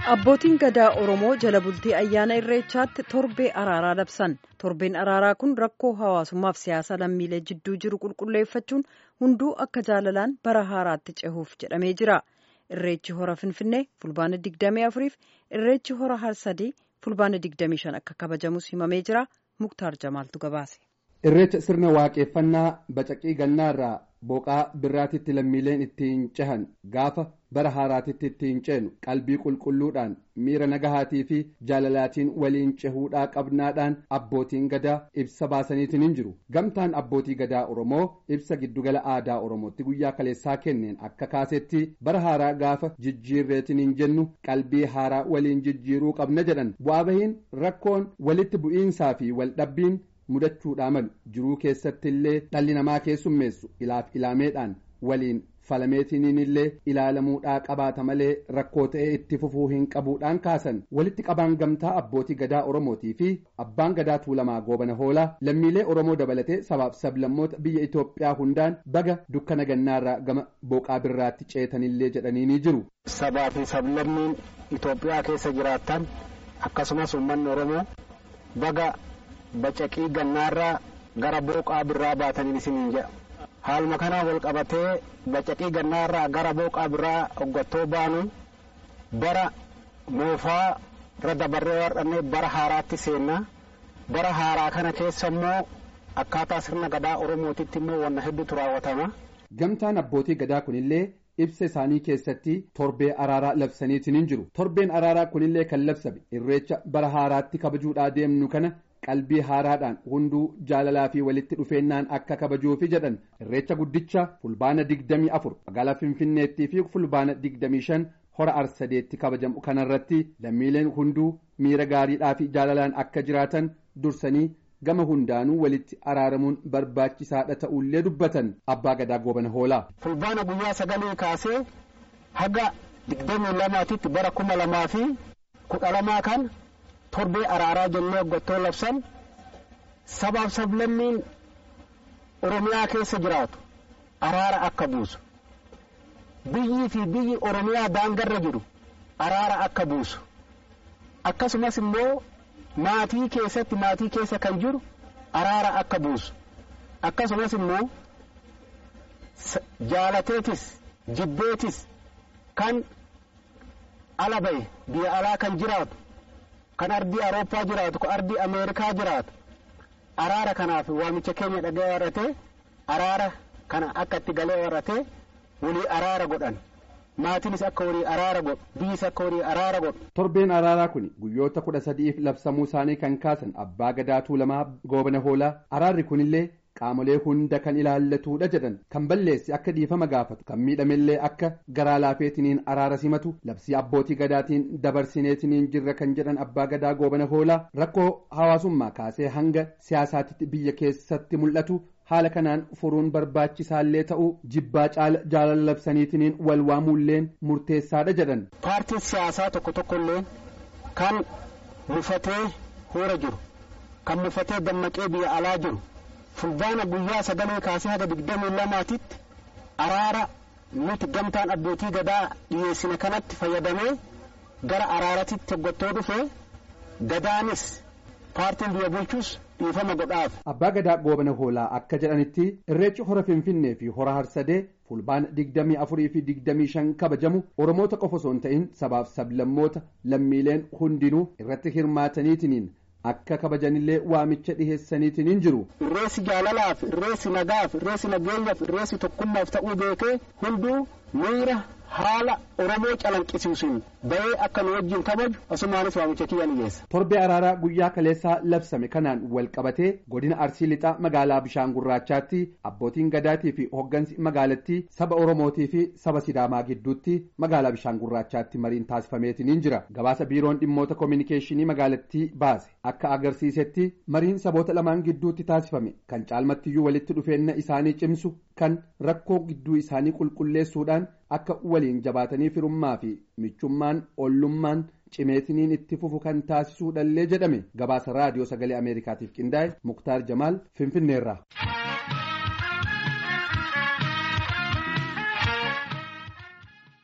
Abbootiin gadaa Oromoo jala bultii ayyaana irreechaatti torbee araaraa labsan. Torbeen araaraa kun rakkoo hawaasummaaf siyaasa lammiilee jidduu jiru qulqulleeffachuun hunduu akka jaalalaan bara haaraatti cehuuf jedhamee jira. Irreechi hora Finfinnee fulbaana 24 fi irreechi hora Harsadii fulbaana 25 akka kabajamus himamee jira. Muktaar Jamaaltu gabaase. Irreecha sirna waaqeffannaa bacaqii gannaarraa boqaa birraatitti lammiileen ittiin cehan gaafa bara haaraatitti ittiin ceenu qalbii qulqulluudhaan miira nagahaatii fi jaalalaatiin waliin cehuudhaa qabnaadhaan abbootiin gadaa ibsa baasaniitiin hin jiru gamtaan abbootii gadaa oromoo ibsa giddugala aadaa oromootti guyyaa kaleessaa kenneen akka kaasetti bara haaraa gaafa jijjiirreetiin hin jennu qalbii haaraa waliin jijjiiruu qabna jedhan bu'aa bahiin rakkoon walitti bu'iinsaa fi waldhabbiin mudachuudhaa malu jiruu keessatti illee dhalli namaa keessummeessu ilaaf ilaameedhaan waliin falameetiniin illee ilaalamuudhaa qabaata malee rakkoo ta'ee itti fufuu hin qabuudhaan kaasan walitti qabaan gamtaa abbootii gadaa oromootii fi abbaan gadaa tuulamaa goobana hoolaa lammiilee oromoo dabalatee sabaaf sablammoota biyya itoophiyaa hundaan baga dukkana gannaarraa gama boqaa birraatti ceetanillee jedhanii ni jiru. sabaa fi sablammiin itoophiyaa keessa jiraattan akkasumas uummanni oromoo baga. bacaqii gannaarraa gara booqaa birraa baataniin isiniin jedha haaluma kanaan wal qabatee bacaqii gannaarraa gara booqaa birraa hoggattoo baanu bara moofaa irra dabarree warranne bara haaraatti seenna bara haaraa kana keessa immoo akkaataa sirna gadaa oromootitti immoo wanna hedduutu raawwatama. gamtaan abbootii gadaa kunillee ibsa isaanii keessatti torbee araaraa labsaniitiin hin jiru torbeen araaraa kunillee kan labsame irreecha bara haaraatti kabajuudhaa deemnu kana qalbii haaraadhaan hunduu jaalalaa fi walitti dhufeennaan akka kabajuufi jedhan irreecha guddicha fulbaana digdamii afur magaalaa finfinneettii fi fulbaana digdamii shan hora arsadeetti kabajamu kanarratti lammiileen hunduu miira gaariidhaa fi jaalalaan akka jiraatan dursanii gama hundaanuu walitti araaramuun barbaachisaadha ta'ullee dubbatan abbaa gadaa goobana hoolaa. fulbaana guyyaa sagalee kaasee haga digdamii lamaatitti bara kuma lamaa fi kudha lamaa kan torbee araaraa jennee hoggattoo labsan sabaaf sablammiin oromiyaa keessa jiraatu araara akka buusu biyyii fi biyyi oromiyaa daangarra jiru araara akka buusu akkasumas immoo maatii keessatti maatii keessa kan jiru araara akka buusu akkasumas immoo jaalateetis jibbeetis kan ala ba'e biyya alaa kan jiraatu kan ardii awurooppaa jiraatu kan ardii ameerikaa jiraatu araara kanaaf waamicha keenya dhagee warratee araara kana akka itti galee warratee walii araara godhan maatiinis akka walii araara godhu biyyis akka walii araara godhu. torbeen araaraa kun guyyoota kudha sadiif labsamuu isaanii kan kaasan abbaa gadaa tuulamaa goobana hoolaa araarri kunillee qaamolee hunda kan ilaallatudha jedhan kan balleessi akka dhiifama gaafatu kan miidhamellee akka garaa laafeetiniin araara simatu labsii abbootii gadaatiin dabarsineetiniin jirra kan jedhan abbaa gadaa goobana hoolaa rakkoo hawaasummaa kaasee hanga siyaasaatitti biyya keessatti mul'atu haala kanaan furuun barbaachisaallee ta'uu jibbaa jaalala labsaniitiniin wal waamuulleen murteessaadha jedhan. paartiin siyaasaa tokko tokkollee kan mufatee hoora jiru kan mufatee dammaqee biyya alaa jiru. fulbaana guyyaa sagalee kaasee haga digdamii lamaatitti araara nuti gamtaan abbootii gadaa dhiyeessine kanatti fayyadamee gara araaratitti hoggattoo dhufe gadaanis paartiin biyya bulchus dhiifama godhaaf. Abbaa gadaa goobana hoolaa akka jedhanitti irreechi hora finfinnee fi hora harsadee fulbaana digdamii afurii fi digdamii shan kabajamu oromoota qofa osoo hin ta'in sabaaf sablammoota lammiileen hundinuu irratti hirmaataniitiniin akka kabajanillee waamicha dhiheessaniitiin hin jiru. Irreessi jaalalaaf, irreessi nagaaf, irreessi nageenyaaf, irreessi tokkummaaf ta'uu beekee hunduu miira haala Oromoo calanqisiisuun bahee akka nu wajjin kabaju asumaanis waamicha kiyya ni geessa. Torbee araaraa guyyaa kaleessaa labsame kanaan wal qabatee godina Arsii Lixaa magaalaa Bishaan Gurraachaatti abbootiin gadaatii fi hooggansi magaalattii saba Oromootii fi saba Sidaamaa gidduutti magaalaa Bishaan Gurraachaatti mariin taasifameetiin hin jira. Gabaasa biiroon dhimmoota koominikeeshinii magaalattii baase akka agarsiisetti mariin saboota lamaan gidduutti taasifame kan caalmattiyyuu walitti dhufeenya isaanii cimsu kan rakkoo gidduu isaanii qulqulleessuudhaan akka waliin jabaatanii firummaa fi michummaan ollummaan cimeetiniin itti fufu kan taasisuudhallee jedhame gabaasa raadiyoo sagalee ameerikaatiif qindaa'e muktaar jamaal finfinneerraa.